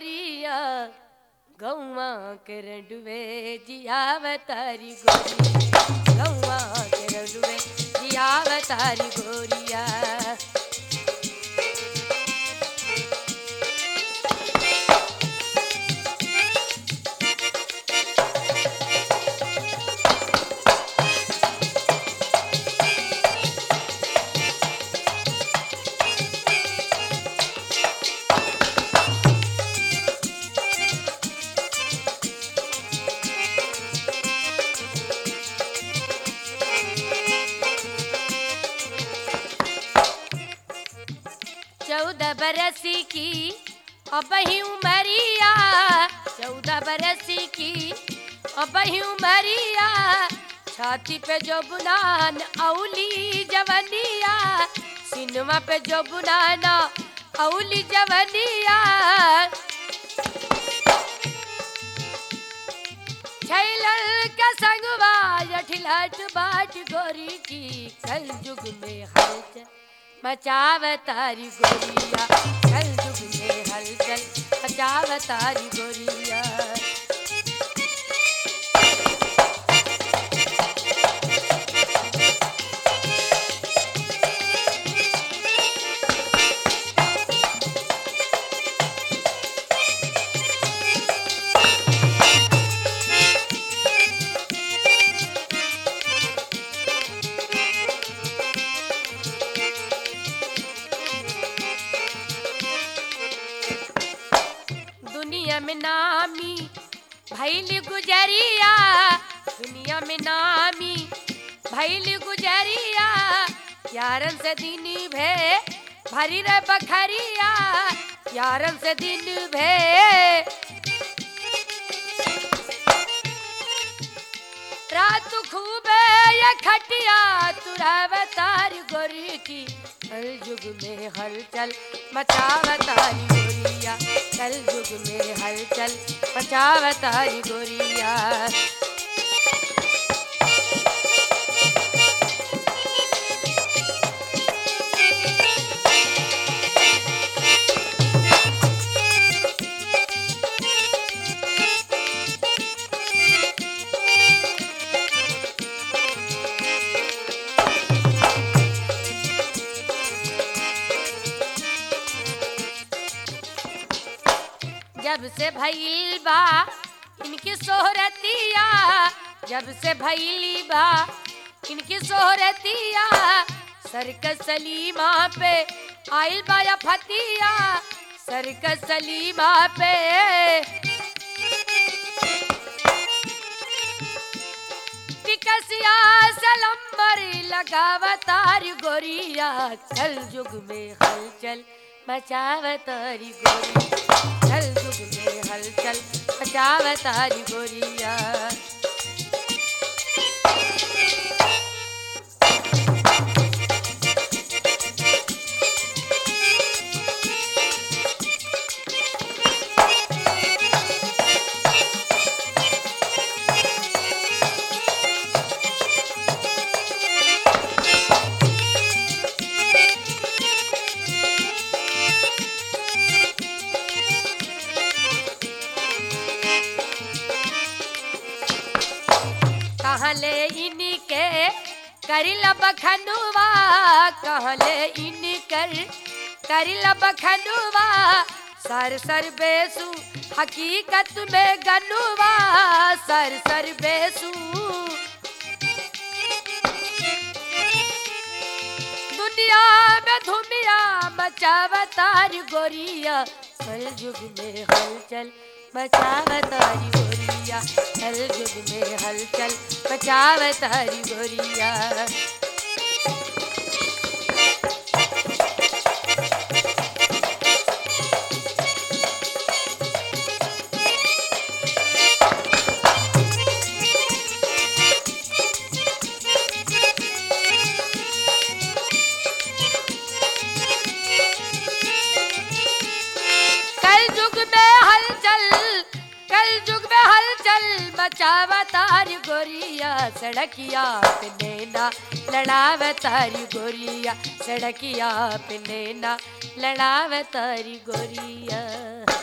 गोरिया गौवा के रंडुए जियावतारी गोरिया गौवा के रंडुए जियावतारी गोरिया चौदह बरस की अब ही उमरिया चौदह बरस की अब ही उमरिया छाती पे जो बुनान औली जवनिया सिनवा पे जो बुनाना औली जवनिया छैलल का संगवा जठिलट बाट गोरी की कल युग में हलचल मचावतारी गोरिया कल युग में हलचल मचावतारी गोरिया दुनिया में नामी भैल गुजरिया दुनिया में नामी भैल गुजरिया यारन से दिन भे भरी रे बखरिया यारन से दिन भे रात खूबे ये खटिया तुरावतारी गोरी की कल युग में हलचल मचावतारी गोरिया कल युग में हलचल मचावतारी गोरिया जब से भइल बा इनकी सोहरतिया जब से भइली बा इनकी सोहरतिया सरकस सलीमा पे आइल बा या फतिया सरकस सलीमा पे टिकसिया सलम्बर लगावतारी गोरिया कल युग में हलचल मचावतारी गोरिया कल युग में हलचल मचावतारी गोरिया कहले इनके करिल बखनुआ कहले इनकर करिल बखनुआ सर सर बेसु हकीकत में गनुआ सर सर बेसु दुनिया में धुमिया मचावतारी गोरिया कल युग में हलचल मचावतारी गोरिया कल युग में हलचल मचावतारी गोरिया कल युग में हलचल कल युग में हलचल मचावतारी गोरिया सड़किया पे नैना लड़ावतारी गोरिया सड़किया पे नैना लड़ावतारी गोरिया